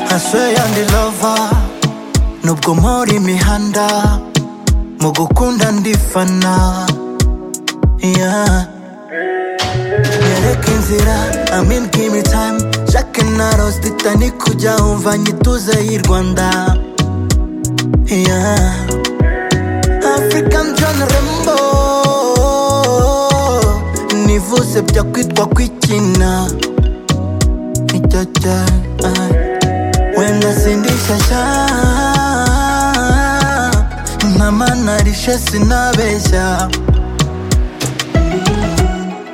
cafe and lover nubwo mpora imihanda mu gukunda ndifana yeah. nyereka inzira amin gimi time jacke na rosita ni kujya wumva nyituze y'i rwanda yeah. african john rembo nivuze bya kwitwa kwikina nicyaca wenda sindishashya ntamanarishe sinabeshya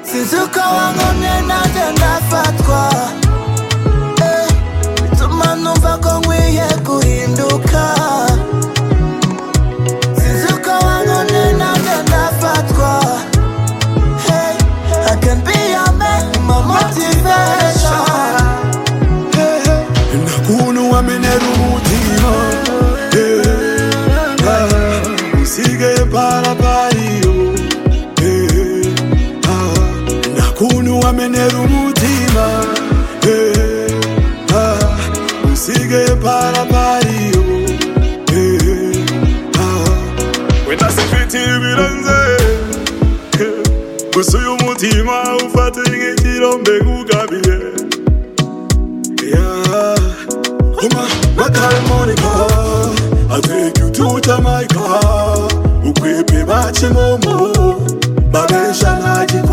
sinzi uko wankomye nanjye ndafatwa Eh, bituma numva ko nkwiye guhinduka sinzi uko wankomye nanjye ndafatwa Hey, I can be your man, my motivation nakuntu wamenera umutima eh, ah, usigaye parapariyo eh, ah, nakuntu wamenera umutima eh, ah, usigaye parapariyo eh, ah, wenda sifite ibiranze eh, gusa uyu mutima ufate nk'ikirombe kugabiye Yeah. Uma, what time Monica? I take you to Jamaica. Ukwepe bachi momo. Babesha na jiko.